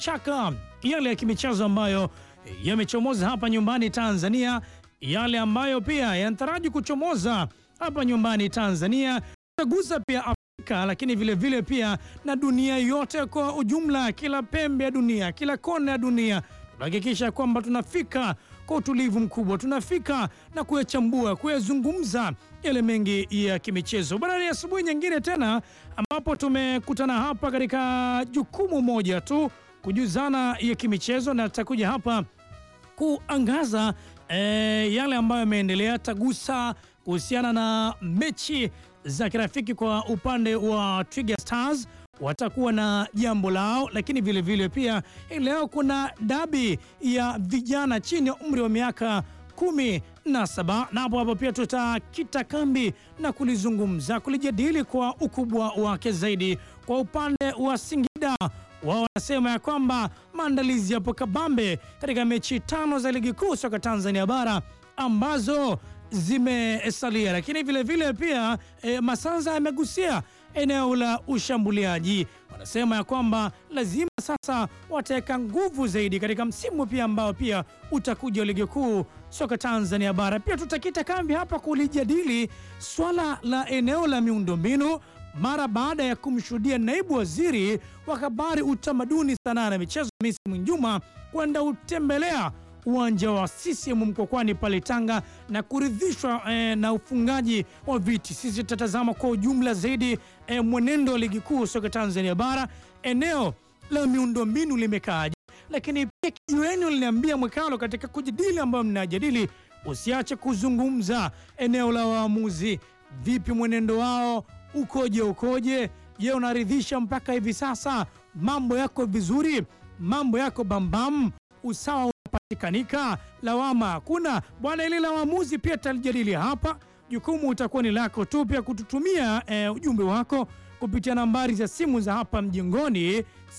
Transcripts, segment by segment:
chaka yale ya kimichezo ambayo yamechomoza hapa nyumbani Tanzania, yale ambayo pia yanataraji kuchomoza hapa nyumbani Tanzania, tagusa pia Afrika, lakini vile vile pia na dunia yote kwa ujumla, kila pembe ya dunia, kila kona ya dunia tunahakikisha kwamba tunafika kwa utulivu mkubwa, tunafika na kuyachambua, kuyazungumza yale mengi ya kimichezo. Bwana, ni asubuhi nyingine tena ambapo tumekutana hapa katika jukumu moja tu, kujuzana ya kimichezo, na tutakuja hapa kuangaza eh, yale ambayo yameendelea, tagusa kuhusiana na mechi za kirafiki kwa upande wa Twiga Stars watakuwa na jambo lao, lakini vile vile pia hii leo kuna dabi ya vijana chini ya umri wa miaka kumi na saba na hapo hapo pia tutakita kambi na kulizungumza kulijadili kwa ukubwa wake zaidi. Kwa upande wa Singida, wao wanasema ya kwamba maandalizi yapo kabambe katika mechi tano za ligi kuu soka Tanzania bara ambazo zimesalia, lakini vile vile pia e, Masanza amegusia eneo la ushambuliaji. Wanasema ya kwamba lazima sasa wataweka nguvu zaidi katika msimu pia ambao pia utakuja ligi kuu soka Tanzania bara. Pia tutakita kambi hapa kulijadili swala la eneo la miundombinu mara baada ya kumshuhudia naibu waziri wa habari, utamaduni, sanaa na michezo Hamisi Mwinjuma kwenda utembelea uwanja wa CCM Mkokwani pale Tanga na kuridhishwa eh, na ufungaji wa viti. Sisi tutatazama kwa ujumla zaidi eh, mwenendo wa ligi kuu soka Tanzania bara, eneo la miundombinu limekaaje, lakini pia kijueni liniambia mwekalo katika kujadili ambayo mnajadili, usiache kuzungumza eneo la waamuzi, vipi mwenendo wao ukoje, ukoje? Je, unaridhisha mpaka hivi sasa? Mambo yako vizuri? Mambo yako bambam? Usawa unapatikanika? Lawama hakuna bwana. Ili la waamuzi pia talijadili hapa. Jukumu utakuwa ni lako tu pia kututumia e, ujumbe wako kupitia nambari za simu za hapa mjengoni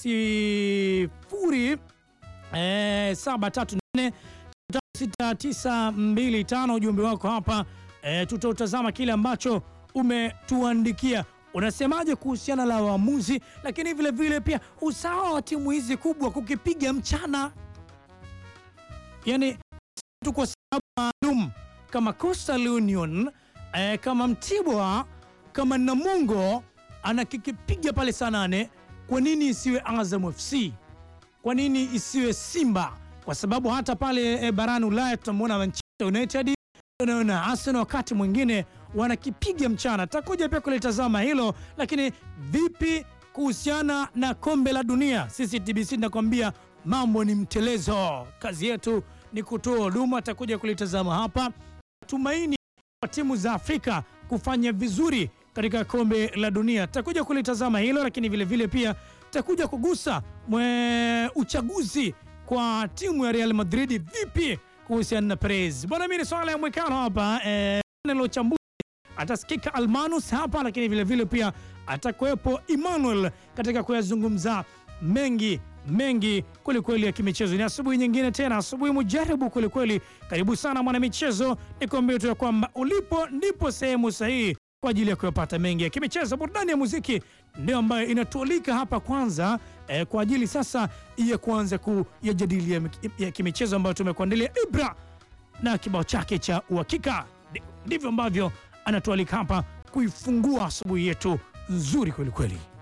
sifuri e, saba tatu nne sita tisa mbili tano. Ujumbe wako hapa e, tutautazama kile ambacho umetuandikia. Unasemaje kuhusiana la waamuzi, lakini vile vile pia usawa wa timu hizi kubwa kukipiga mchana, yani tu kwa sababu maalum kama Coastal Union eh, kama Mtibwa kama Namungo anakikipiga pale saa nane, kwa nini isiwe Azam FC? Kwa nini isiwe Simba? Kwa sababu hata pale eh, barani Ulaya tutamwona Manchester United na Arsenal wakati mwingine wanakipiga mchana. Takuja pia kulitazama hilo, lakini vipi kuhusiana na kombe la dunia? Sisi TBC nakwambia mambo ni mtelezo, kazi yetu ni kutoa huduma. Takuja kulitazama hapa, tumaini kwa timu za Afrika kufanya vizuri katika kombe la dunia. Takuja kulitazama hilo, lakini vile vile pia takuja kugusa mwe uchaguzi kwa timu ya Real Madrid, vipi kuhusiana na Perez bwana. Mimi ni swala ya mwekano hapa eh, nalochambuzi atasikika Almanus hapa, lakini vile vile pia atakuwepo Emmanuel katika kuyazungumza mengi mengi kwelikweli ya kimichezo. Ni asubuhi nyingine tena, asubuhi mujaribu kwelikweli. Karibu sana mwanamichezo, nikuambia tu ya kwamba ulipo ndipo sehemu sahihi kwa ajili ya kuyapata mengi ya kimichezo. Burudani ya muziki ndio ambayo inatualika hapa kwanza eh, kwa ajili sasa ya kuanza kuyajadili ya, ya kimichezo ambayo tumekuandalia Ibra na kibao chake cha uhakika. Ndivyo ambavyo anatualika hapa kuifungua asubuhi yetu nzuri kwelikweli.